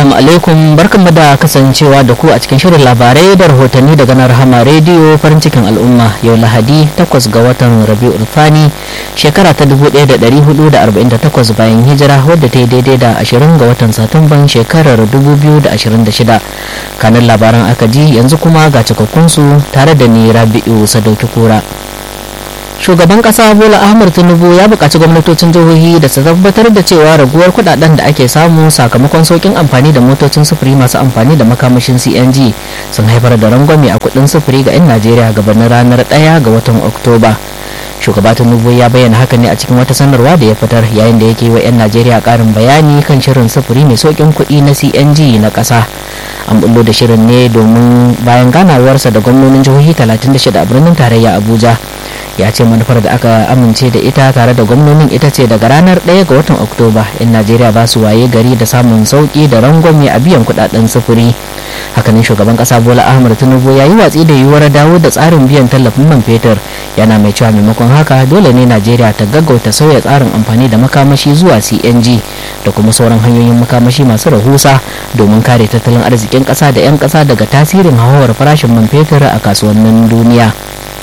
Assalamu alaikum barkanmu da kasancewa da ku a cikin shirin labarai da rahotanni daga na rahama rediyo farin cikin al'umma yau lahadi 8 ga watan rabi'ul thani shekara ta 1448 bayan hijira wadda ta yi daidai da 20 ga watan satumban shekarar 2026 kanin labaran aka ji yanzu kuma ga cikakkunsu tare da ni rabi'u sadauki kura shugaban kasa bola ahmad tinubu ya buƙaci gwamnatocin jihohi da su tabbatar da cewa raguwar kudaden da ake samu sakamakon saukin amfani da motocin sufuri masu amfani da makamashin cng sun haifar da rangwame a kudin sufuri ga 'yan najeriya gabanin ranar 1 ga watan oktoba shugaba tinubu ya bayyana haka ne a cikin wata sanarwa da ya fitar yayin da yake wa 'yan najeriya karin bayani kan shirin sufuri mai saukin kuɗi na cng na ƙasa an bullo da shirin ne domin bayan ganawarsa da gwamnonin jihohi 36 a birnin tarayya abuja ya ce manufar da aka amince da ita tare da gwamnonin ita ce daga ranar 1 ga watan oktoba in najeriya ba su waye gari da samun sauki da rangwame a biyan kudaden sufuri hakanan shugaban kasa bola ahmad tinubu ya yi watsi da yiwuwar dawo da tsarin biyan tallafin man fetur yana mai cewa maimakon haka dole ne najeriya ta gaggauta sauya tsarin amfani da makamashi zuwa cng da kuma sauran hanyoyin makamashi masu rahusa domin kare tattalin arzikin kasa da 'yan kasa daga tasirin hauhawar farashin man fetur a kasuwannin duniya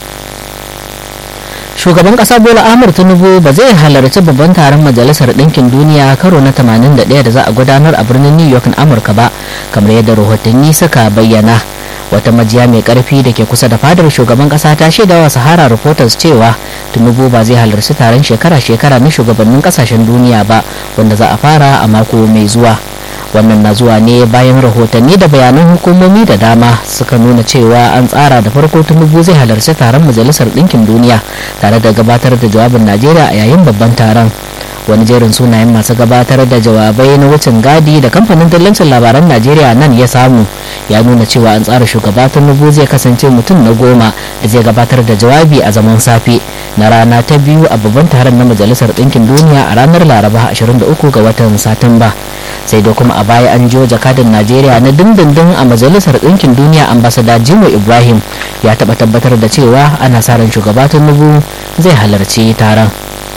shugaban kasa bola ahmad tinubu ba zai halarci babban taron majalisar ɗinkin duniya karo na 81 da za a gudanar a birnin new york na amurka ba kamar yadda rahotanni suka bayyana wata majiya mai karfi da ke kusa da fadar shugaban kasa ta shaida wa sahara reporters cewa tinubu ba zai halarci taron shekara-shekara na shugabannin kasashen duniya ba wanda za a fara a mako mai zuwa wannan na zuwa ne bayan rahotanni da bayanan hukumomi da dama suka nuna cewa an tsara da farko tinubu zai halarci taron majalisar ɗinkin duniya tare da gabatar da jawabin najeriya a yayin babban taron wani jerin sunayen masu gabatar da jawabai na wucin gadi da kamfanin dillancin labaran najeriya nan ya samu ya nuna cewa an tsara shugaba tinubu zai kasance mutum na goma da zai gabatar da jawabi a zaman safe na rana ta biyu a babban taron na majalisar ɗinkin duniya a ranar laraba 23 ga watan satumba sai dai kuma a baya an jiyo jakadan najeriya na dindindin a majalisar ɗinkin duniya ambasada jimo ibrahim ya taɓa tabbatar da cewa ana sa ran shugaba tinubu zai halarci taron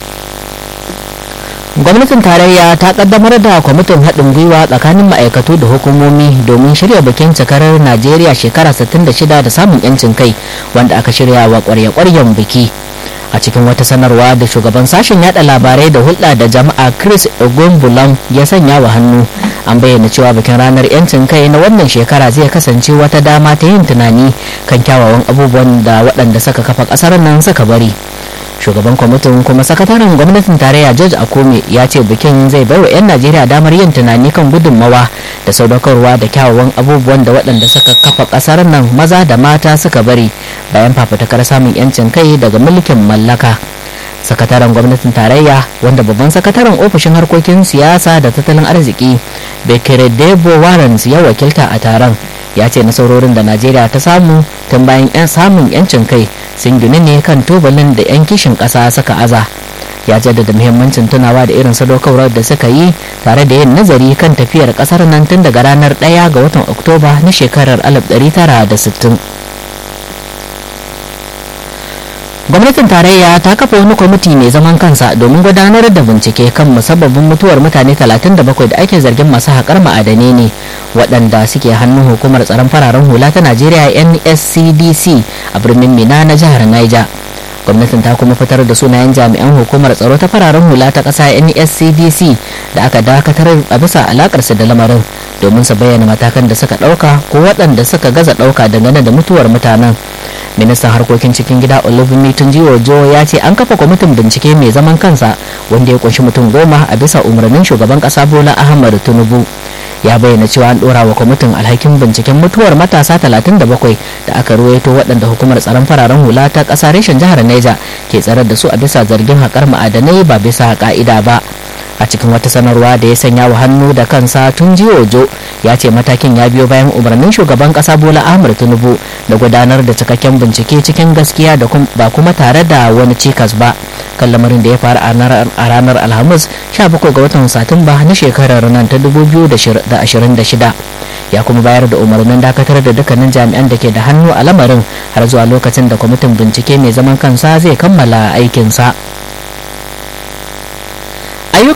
gwamnatin tarayya ta kaddamar da kwamitin haɗin gwiwa tsakanin ma'aikatu da hukumomi domin shirya bikin cikarar najeriya shekara 66 da samun 'yancin kai wanda aka shirya wa kwarya-kwaryen biki a cikin wata sanarwa da shugaban sashen yada labarai da hulɗa da jama'a chris ogumbulam ya sanya wa hannu an bayyana cewa bikin ranar 'yancin kai na wannan shekara zai kasance wata dama ta yin tunani kan kyawawan abubuwan da waɗanda suka kafa ƙasar nan suka bari shugaban kwamitin kuma sakataren gwamnatin tarayya george akome ya ce bikin zai baiwa 'yan najeriya damar yin tunani kan gudunmawa da sadaukarwa da kyawawan abubuwan da waɗanda suka kafa ƙasar nan maza da mata suka bari bayan fafutukar samun 'yancin kai daga mulkin mallaka sakataren gwamnatin tarayya wanda babban sakataren ofishin harkokin siyasa da tattalin arziki bekere debo warrens ya wakilta a taron ya ce nasarorin da najeriya ta samu tun bayan 'yan samun 'yancin kai sun gini ne kan tubalin da 'yan kishin ƙasa suka aza ya jaddada muhimmancin tunawa da irin sadaukarwar da suka yi tare da yin nazari kan tafiyar ƙasar nan tun daga ranar 1 ga watan oktoba na shekarar 1960 gwamnatin tarayya ta kafa wani kwamiti mai zaman kansa domin gudanar da bincike kan musabbabin mutuwar mutane 37 da ake zargin masu haƙar ma'adanai ne waɗanda suke hannun hukumar tsaron fararen hula ta najeriya nscdc a birnin mina na jihar niger gwamnatin ta kuma fitar da sunayen jami'an hukumar tsaro ta fararen hula ta ƙasa nscdc da aka dakatar a bisa alakarsa da lamarin domin su bayyana matakan da suka ɗauka ko waɗanda suka gaza ɗauka dangane da mutuwar mutanen ministan harkokin cikin gida olufemi tunjiwojo ya ce an kafa kwamitin bincike mai zaman kansa wanda ya kunshi mutum goma a bisa umarnin shugaban kasa bola ahmad tinubu ya bayyana cewa an dora wa kwamitin alhakin binciken mutuwar matasa 37 da aka ruwaito waɗanda hukumar tsaron fararen hula ta ƙasa reshen jihar neja ke tsarar da su a bisa zargin haƙar ma'adanai ba bisa ƙa'ida ba a cikin wata sanarwa da ya sanya wa hannu da kansa tun ojo ya ce matakin ya biyo bayan umarnin shugaban kasa bola ahmad tinubu da gudanar da cikakken bincike cikin gaskiya da ba kuma tare da wani cikas ba kan lamarin da ya faru a ranar alhamis 17 ga watan satumba na shekarar nan ta 2026 ya kuma bayar da umarnin dakatar da dukkanin jami'an da ke da hannu a lamarin har zuwa lokacin da kwamitin bincike mai zaman kansa zai kammala aikinsa.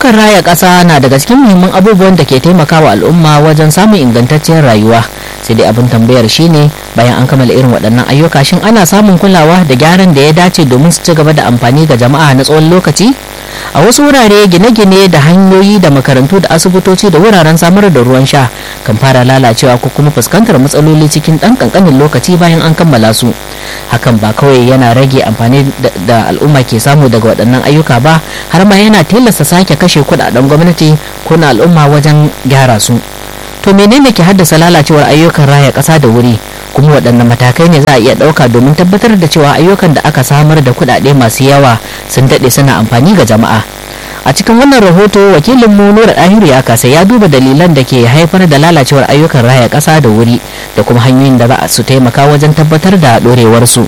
ayyukan raya ƙasa na daga cikin muhimman abubuwan da ke taimakawa al'umma wajen samun ingantacciyar rayuwa sai dai abin tambayar shine bayan an kammala irin waɗannan ayyuka shin ana samun kulawa da gyaran da ya dace domin su ci gaba da amfani ga jama'a na tsawon lokaci a wasu wurare gine-gine da hanyoyi da makarantu da asibitoci da wuraren samar da ruwan sha kan fara lalacewa ko kuma fuskantar matsaloli cikin ɗan ƙanƙanin lokaci bayan an kammala su hakan ba kawai yana rage amfani da al'umma ke samu daga waɗannan ayyuka ba har ma yana tilasta sake kashe kuɗaɗen gwamnati ko na al'umma wajen gyara su to menene ke haddasa lalacewar ayyukan raya ƙasa da wuri kuma waɗanne matakai ne za a iya ɗauka domin tabbatar da cewa ayyukan da aka samar da kuɗaɗe masu yawa sun daɗe suna amfani ga jama'a a cikin wannan rahoto wakilin mu nura ɗahiru ya kasa ya duba dalilan da ke haifar da lalacewar ayyukan raya ƙasa da wuri da kuma hanyoyin da za su taimaka wajen tabbatar da ɗorewarsu.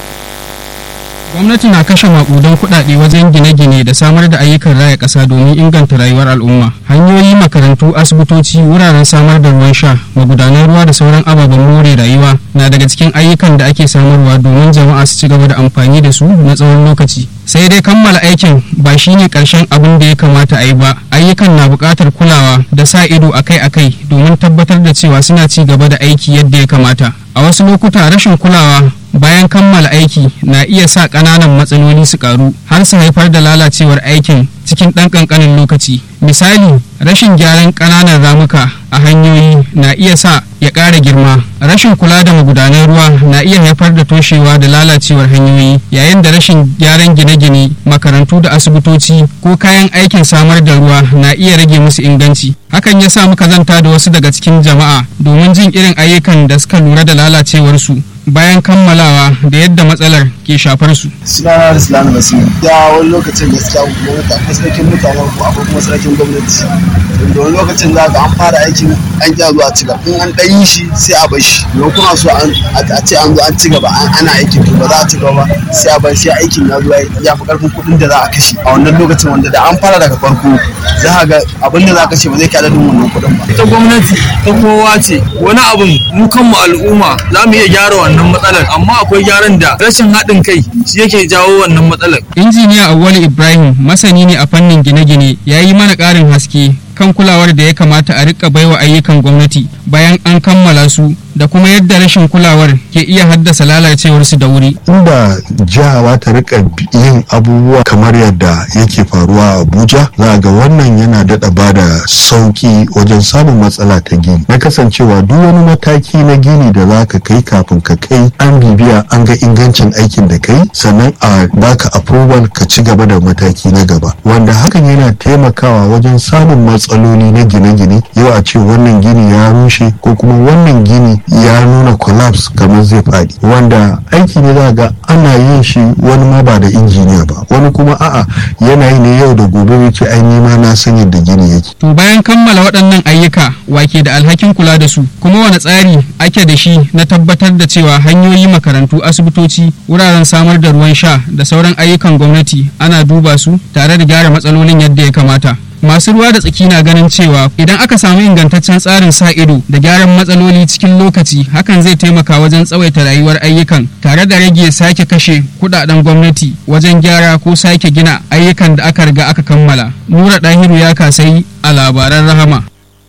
gwamnati na kashe makudan kuɗaɗe wajen gine-gine da samar da ayyukan raya ƙasa domin inganta rayuwar al'umma hanyoyi makarantu asibitoci wuraren samar da ruwan sha magudanan ruwa da sauran ababen more rayuwa na daga cikin ayyukan da ake samarwa domin jama'a su ci gaba da amfani da su na tsawon lokaci sai dai kammala aikin ba shine karshen abin da ya kamata a yi ba ayyukan na buƙatar kulawa da sa ido akai-akai domin tabbatar da cewa suna ci gaba da aiki yadda ya kamata a wasu lokuta rashin kulawa bayan kammala aiki na iya sa ƙananan matsaloli su ƙaru har su haifar da lalacewar aikin cikin ɗan ƙanƙanin lokaci misali rashin gyaran ƙananan ramuka a hanyoyi na iya sa ya ƙara girma rashin kula da magudanan ruwa na iya haifar da toshewa da lalacewar hanyoyi yayin da rashin gyaran gine-gine makarantu da asibitoci ko kayan aikin samar da ruwa na iya rage musu inganci hakan ya sa muka zanta da wasu daga cikin jama'a domin jin irin ayyukan da suka lura da lalacewarsu bayan kammalawa da yadda matsalar ke shafar su. Sunana Ruslan Basir. Ya wani lokacin gaskiya gwamnati akwai sarkin mutanen ku akwai kuma sarkin gwamnati. Da wani lokacin za ka an fara aikin an kya zuwa ci gaba. In an ɗan yi shi sai a bar shi. Don kuma so a ce an zo an ci gaba ana aikin to ba za a ci gaba sai a bar sai aikin ya zo ya fi ƙarfin kuɗin da za a kashe. A wannan lokacin wanda da an fara daga farko za ka ga abin da za a kashe ba zai kai adadin wannan kuɗin ba. Ita gwamnati ta kowa ce wani abin mu kanmu al'umma za mu iya gyara wannan wannan matsalar amma akwai gyaran da rashin haɗin kai shi yake jawo wannan matsalar. injiniya awwali ibrahim masani ne a fannin gine-gine ya yi mana ƙarin haske kan kulawar da ya kamata a rika baiwa ayyukan gwamnati bayan an kammala su da kuma yadda rashin kulawar ke iya haddasa lalacewarsu da wuri. Inda jiha ta rika yin abubuwa kamar yadda yake faruwa a Abuja, za ga wannan yana daɗa ba da sauki wajen samun matsala ta gini. Na kasancewa duk wani mataki na gini da za ka kai kafin ka kai an bibiya an ga ingancin aikin da kai sannan a baka approval ka ci gaba da mataki na gaba. Wanda hakan yana taimakawa wajen samun matsaloli na gine-gine yau a ce wannan gini ya rushe ko kuma wannan gini ya nuna collapse kamar zai faɗi wanda aiki ne za ga ana yin shi wani ma ba da injiniya ba wani kuma a'a yana yi ne yau da gobe yake ai nima na san yadda gini yake to bayan kammala waɗannan ayyuka wake da alhakin kula da su kuma wani tsari ake da shi na tabbatar da cewa hanyoyi makarantu asibitoci wuraren samar da ruwan sha da sauran ayyukan gwamnati ana duba su tare da gyara matsalolin yadda ya kamata masu ruwa da tsaki na ganin cewa idan aka samu ingantaccen tsarin sa ido da gyaran matsaloli cikin lokaci hakan zai taimaka wajen tsawaita rayuwar ayyukan tare da rage sake kashe kudaden gwamnati wajen gyara ko sake gina ayyukan da aka riga aka kammala nura dahiru ya kasai a labaran rahama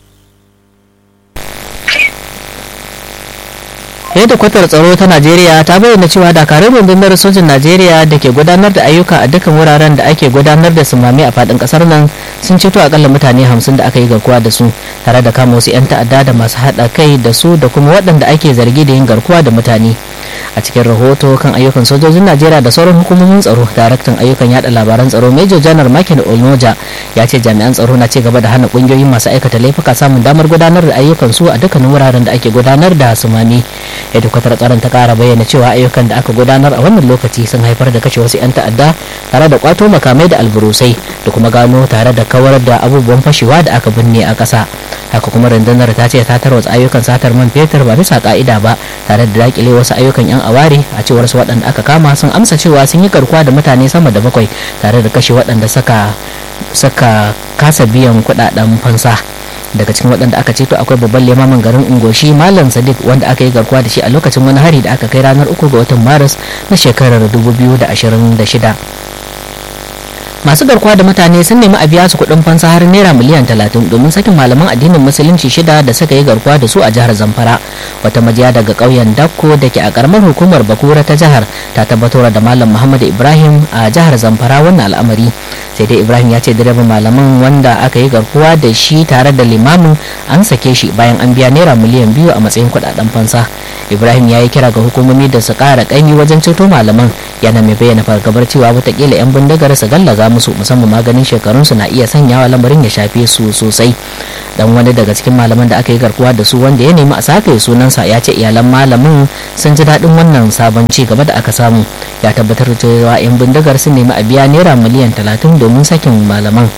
yadda kwatar tsaro ta najeriya ta bayyana cewa dakarun rundunar sojin najeriya da ke gudanar da ayyuka a dukkan wuraren da ake gudanar da sumami a fadin kasar nan sun ceto akalla mutane hamsin da aka yi garkuwa da su tare da kama wasu 'yan ta'adda da masu haɗa kai da su da kuma waɗanda ake zargi da yin garkuwa da mutane a cikin rahoto kan ayyukan sojojin najeriya da sauran hukumomin tsaro daraktan ayyukan yada labaran tsaro major janar makin olnoja ya ce jami'an tsaro na ci gaba da hana kungiyoyin masu aikata laifuka samun damar gudanar da ayyukan su a dukkanin wuraren da ake gudanar da sumami hedikwatar tsaron ta kara bayyana cewa ayyukan da aka gudanar a wannan lokaci sun haifar da kashe wasu 'yan ta'adda tare da kwato makamai da alburusai da kuma gano tare da kawar da abubuwan fashewa da aka binne a ƙasa haka kuma rundunar ta ce ta tarwatsa ayyukan satar man fetur ba bisa ka'ida ba tare da dakile wasu ayyukan 'yan aware a cewar su waɗanda aka kama sun amsa cewa sun yi garkuwa da mutane sama da bakwai tare da kashe waɗanda saka saka kasa biyan kuɗaɗen fansa daga cikin waɗanda aka ceto akwai babban limamin garin ungoshi malam sadiq wanda aka yi garkuwa da shi a lokacin wani hari da aka kai ranar uku ga watan maris na shekarar 2026 masu garkuwa da mutane sun nemi a biya su kuɗin fansa har naira miliyan talatin domin sakin malaman addinin musulunci shida da suka yi garkuwa da su a jihar zamfara wata majiya daga ƙauyen dakko da ke a ƙaramar hukumar bakura ta jihar ta tabbatar da malam muhammad ibrahim a jihar zamfara wannan al'amari sai dai ibrahim ya ce direban malaman wanda aka yi garkuwa da shi tare da limamin an sake shi bayan an biya naira miliyan biyu a matsayin kuɗaɗen fansa ibrahim ya yi kira ga hukumomi da su ƙara ƙaimi wajen ceto malaman yana mai bayyana fargabar cewa watakila 'yan bindigar su gallaza musu musamman maganin shekarunsu na iya sanyawa lamarin ya shafe su sosai dan wani daga cikin malaman da aka yi garkuwa da su wanda ya nemi a sake sunansa ya ce iyalan malamin sun ji daɗin wannan sabon ci gaba da aka samu ya tabbatar da cewa 'yan bindigar sun nemi a biya naira miliyan talatin domin sakin malaman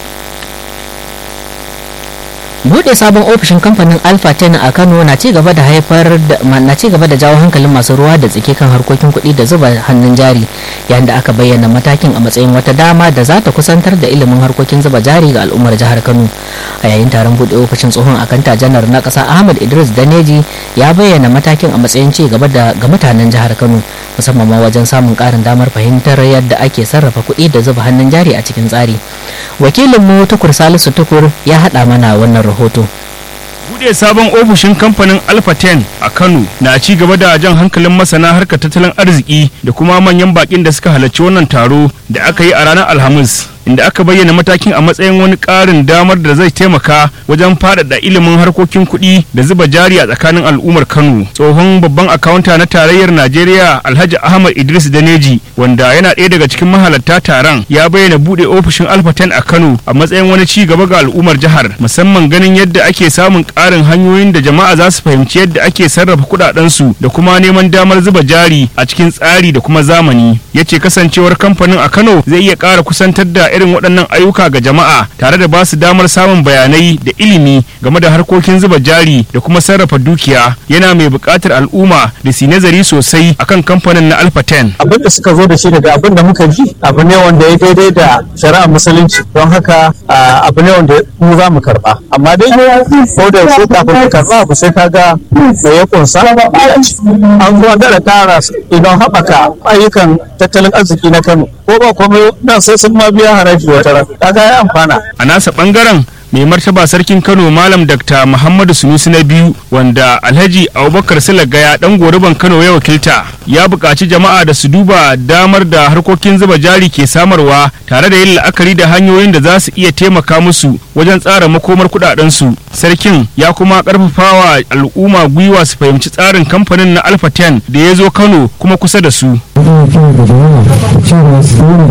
bude sabon ofishin kamfanin alpha 10 a kano na ci gaba da haifar da na ci gaba da jawo hankalin masu ruwa da tsike kan harkokin kuɗi da zuba hannun jari yayin da aka bayyana matakin a matsayin wata dama da za ta kusantar da ilimin harkokin zuba jari ga al'ummar jihar kano a yayin taron bude ofishin tsohon akanta janar na ƙasa ahmad idris daneji ya bayyana matakin a matsayin ci gaba da ga mutanen jihar kano musamman ma wajen samun ƙarin damar fahimtar yadda ake sarrafa kuɗi da zuba hannun jari a cikin tsari wakilinmu tukur salisu tukur ya haɗa mana wannan rahoto bude sabon ofishin kamfanin alpha 10 a kano na ci gaba da jan hankalin masana harkar tattalin arziki da kuma manyan bakin da suka halarci wannan taro da aka yi a ranar alhamis inda aka bayyana matakin a matsayin wani ƙarin damar da zai taimaka wajen faɗaɗa ilimin harkokin kuɗi da zuba jari a tsakanin al'ummar kano tsohon babban akawunta na tarayyar najeriya alhaji ahmad idris daneji wanda yana ɗaya daga cikin mahalarta taron ya bayyana buɗe ofishin alpha 10 a kano a matsayin wani ci gaba ga al'ummar jihar musamman ganin yadda ake samun ƙarin hanyoyin da jama'a za su fahimci yadda ake sarrafa kuɗaɗensu da kuma neman damar zuba jari a cikin tsari da kuma zamani ya ce kasancewar kamfanin a kano zai iya ƙara kusantar da irin waɗannan ayyuka ga jama'a tare da ba su damar samun bayanai da ilimi game da harkokin zuba jari da kuma sarrafa dukiya yana mai buƙatar al'umma da su nazari sosai akan kamfanin na alpha 10 abin da suka zo da shi daga abin da muka ji abu ne wanda ya daidai da shari'ar musulunci don haka abu ne wanda mu za mu karba amma dai ko da yaushe kafin ka karba abu sai ka ga da ya kunsa an zo da tara idan haɓaka ayyukan tattalin arziki na Kano ko ba komai nan sai sun ma biya haraji wata ran kaga ya amfana a nasa bangaren mai martaba sarkin kano malam dr muhammadu sunusi na biyu wanda alhaji abubakar silagaya dan goruban kano ya wakilta ya buƙaci jama'a da su duba damar da harkokin zuba jari ke samarwa tare da yin la'akari da hanyoyin da za su iya taimaka musu wajen tsara makomar kuɗaɗensu sarkin ya kuma ƙarfafawa al'umma gwiwa su fahimci tsarin kamfanin na alpha 10 da ya zo kano kuma kusa da su